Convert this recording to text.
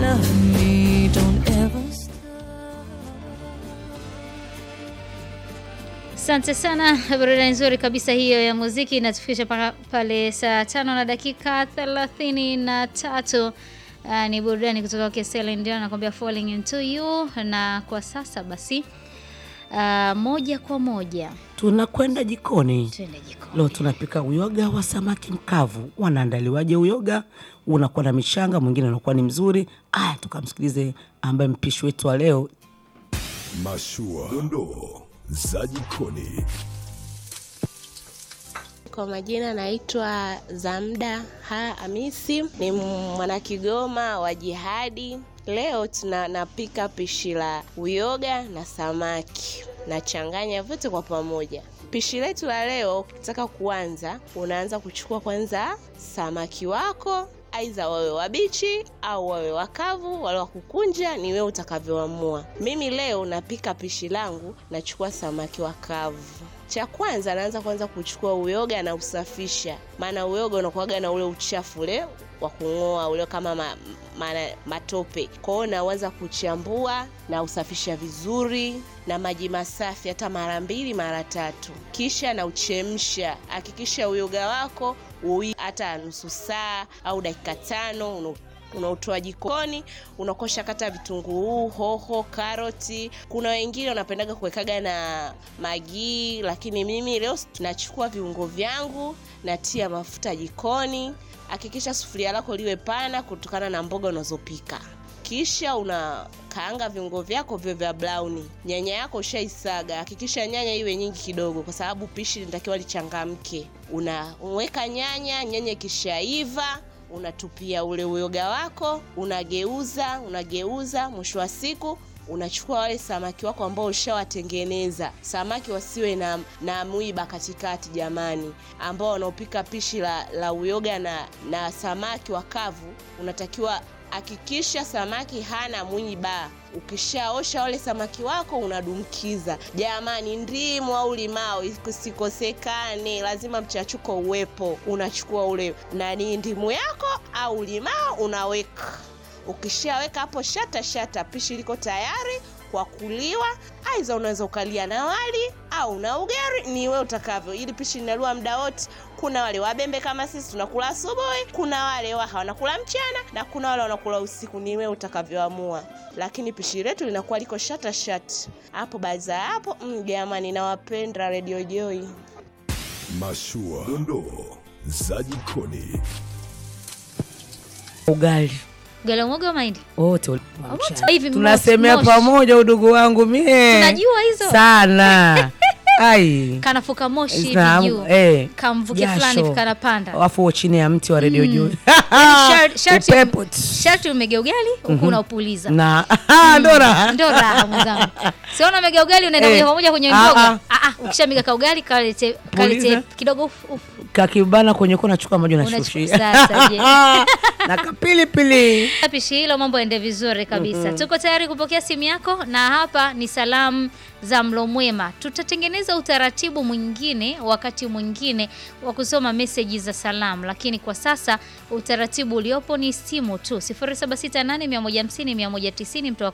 love me, don't ever Asante sana, burudani nzuri kabisa hiyo ya muziki inatufikisha paka pale saa tano na dakika thelathini na tatu. Uh, ni burudani kutoka kwa Celine Dion anakuambia falling into you, na kwa sasa basi uh, moja kwa moja Tunakwenda jikoni. tuende jikoni. Leo tunapika uyoga wa samaki mkavu. Wanaandaliwaje uyoga? Unakuwa na mishanga, mwingine unakuwa ni mzuri. Aya, tukamsikilize ambaye mpishi wetu wa leo Mashua, dondoo za jikoni. Kwa majina naitwa Zamda Ha Hamisi, ni mwanakigoma wa jihadi. Leo tuna napika pishi la uyoga na samaki, nachanganya vyote kwa pamoja. Pishi letu la leo, ukitaka kuanza, unaanza kuchukua kwanza samaki wako aidha wawe wabichi au wawe wakavu, wale wa kukunja, ni wewe utakavyoamua. Mimi leo napika pishi langu, nachukua samaki wakavu. Cha kwanza naanza kwanza kuchukua uyoga na usafisha, maana uyoga unakuwaga na ule uchafu ule wa kung'oa ule kama ma, ma, matope. Kwa hiyo naanza kuchambua na usafisha vizuri na maji masafi, hata mara mbili mara tatu, kisha na uchemsha. Hakikisha uyoga wako ui hata nusu saa au dakika tano una unautoa jikoni, unakosha kata vitunguu, hoho, karoti. Kuna wengine wanapendaga kuwekaga na magii, lakini mimi leo tunachukua viungo vyangu, natia mafuta jikoni. Hakikisha sufuria lako liwe pana kutokana na mboga unazopika kisha unakaanga viungo vyako vyo vya brown. Nyanya yako ushaisaga, hakikisha nyanya iwe nyingi kidogo, kwa sababu pishi linatakiwa lichangamke. Unaweka nyanya, nyanya ikishaiva unatupia ule uyoga wako, unageuza unageuza. Mwisho wa siku unachukua wale samaki wako ambao ushawatengeneza. Samaki wasiwe na, na mwiba katikati jamani, ambao wanaopika pishi la, la uyoga na, na samaki wakavu, unatakiwa hakikisha samaki hana mwiba. Ukishaosha wale samaki wako unadumkiza. Jamani, ndimu au limao isikosekane, lazima mchachuko uwepo. Unachukua ule nani, ndimu yako au limao unaweka. Ukishaweka hapo shata shata, pishi liko tayari kwa kuliwa. Aidha unaweza ukalia na wali au na ugali, ni wewe utakavyo. Ili pishi linaliwa muda wote. Kuna wale wabembe kama sisi tunakula asubuhi, kuna wale waha wanakula mchana, na kuna wale wanakula usiku. Ni wewe utakavyoamua, lakini pishi letu linakuwa liko shata shata hapo. Baada ya hapo, mm, jamani, nawapenda Radio Joy. Mashua, dondoo za jikoni. ugali Ugali wa mwogo wa mahindi wote ule- Wote hivi tunasemea moshi, moshi. pamoja, udugu wangu mie Tunajua hizo. sana ai kanafuka moshi hivi Naam, juu eh, kamvuke jasho. fulani hivi kanapanda. Alafu uwe chini ya mti wa redio juu Shar- sharti- upepo sharti umege ugali huku unaupuliza na ndo raha ndo raha mwenzangu siona mega ugali unaenda Eh. moja kwa moja kwenye Ah, mboga ah. Ah, ah, ukishamega ka ugali kalete kalete Puliza. kidogo uf, uf. kakibana kwenye kona, nachukua maji Unachukua- unashushia sasa, je. na kapilipili pishi hilo mambo yaende vizuri kabisa tuko tayari kupokea simu yako na hapa ni salamu za mlo mwema tutatengeneza utaratibu mwingine wakati mwingine wa kusoma meseji za salamu lakini kwa sasa utaratibu uliopo ni simu tu 0768150190 mtu wa